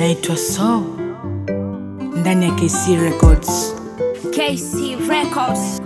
naitwa So ndani ya KC Records. KC Records.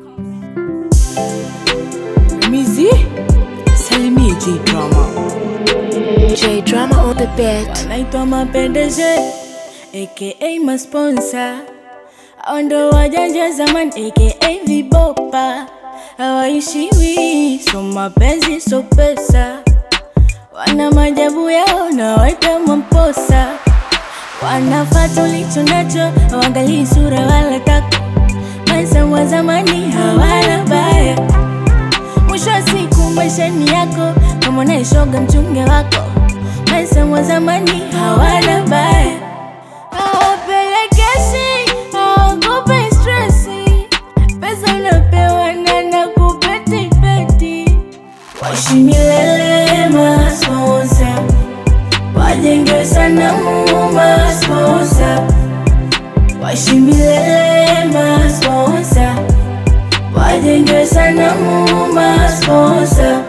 Mizi salimie J Drama, J Drama on the beat. naitwa Mapendeje aka masponsa, hao ndo wajanja zamani aka vibopa, hawaishiwi so mapenzi so pesa, wana majabu yao na waita mamposa, wanafata ulicho nacho, hawaangalii sura wala tako, maisha wa zamani hawana baya mwisho wa siku maisha ni yako, kama unaishoga mchunge wako. Maisha wa zamani hawana baya, hawapelekeshi, hawakupi stresi, pesa unapewa na nakupetipeti. Waishi milele masponsa, wajenge sanamu masponsa, waishi milele masponsa wajenge sanamu masponsa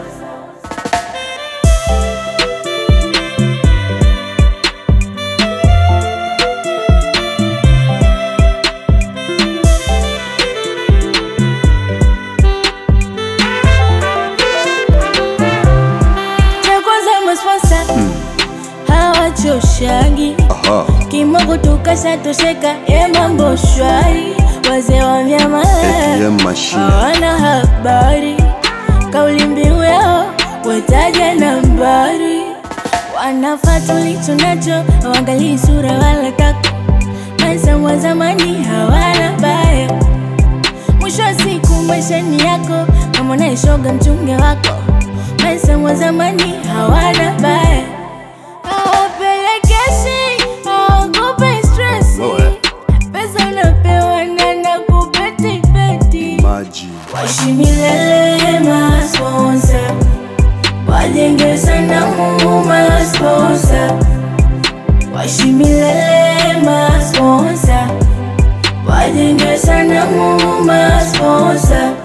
cha kwanza masponsa hawachoshangi Aha. kimogo tukashatosheka ye mambo shwari wazee wa vyama ATM machine. hawana habari kauli mbiu yao wataja nambari wanafata ulicho nacho hawaangalii sura wala tako maisha wa zamani hawana baya mwisho wa siku maisha ni yako kama unaishoga mchunge wako maisha wa zamani hawana baya hawapelekeshi hawakupi stresi Wewe. pesa unapewa na nakupetipeti Maji. waishi milele masponsa wajenge sanamu masponsa waishi milele masponsa wajenge sanamu masponsa